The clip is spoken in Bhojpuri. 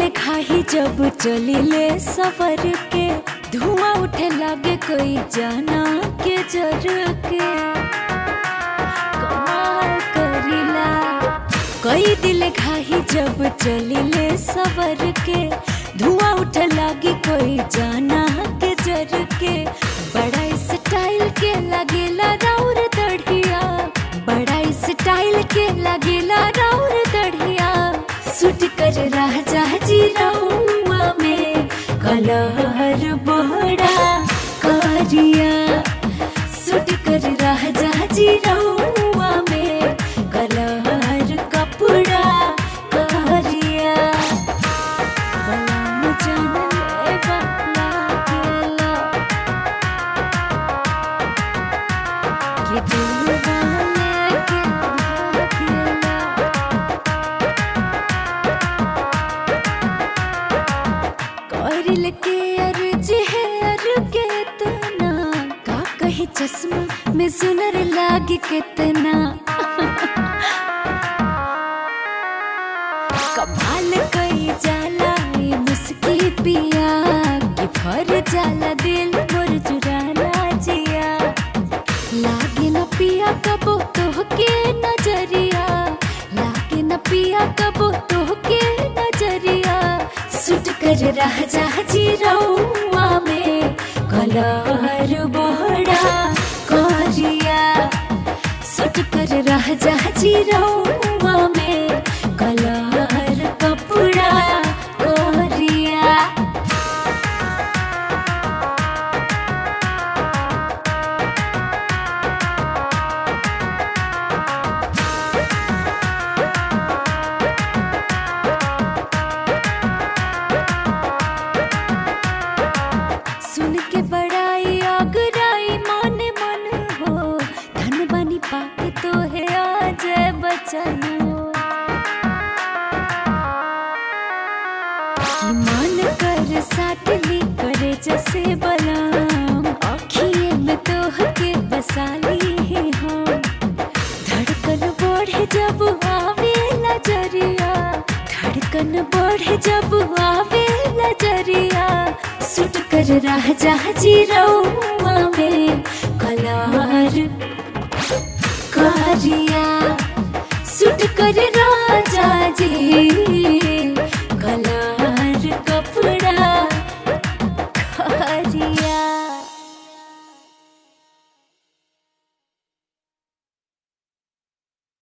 खाही जब चलिले सफर के धुआं उठे लागे कोई जाना के जर के कमाल करिला कई दिल खाही जब चलिले सफर के धुआं उठे लागे कोई जाना के जर के बड़ा स्टाइल के लगेला राउर दढ़िया बड़ा स्टाइल के लगेला राउर दढ़िया सुट कर राजा जी रउआ में कलहर बड़ा करिया सुट कर राजा जी रउआ में कलहर कपड़ा करिया बलम जानले वाला गेला कि दिलवा लेके भागेला करल के अर्ज है अर के तना का कही चश्मा में सुनर लागे कितना कमाल कई जाला ये मुस्की पिया कि भर जाला दिल मोर चुराना जिया लागे न पिया कबो तोहके नजरिया लागे न पिया कबो तोहके नजरिया सुट कर रह जा जी रउआ में कलहर बड़ा करिया सुट कर रह जा जी रउआ में कलहर कपड़ा करिया सुन के बड़ाई आगराई मन मन हो धन बनी पाके तो है आज बचन कि मन कर साटली करे जैसे बलाम आखिए में तो के बसाली है हम धड़कन बढ़े जब आवे नजरिया धड़कन बढ़े जब आवे नजरिया सुट कर रह जा जी रउआ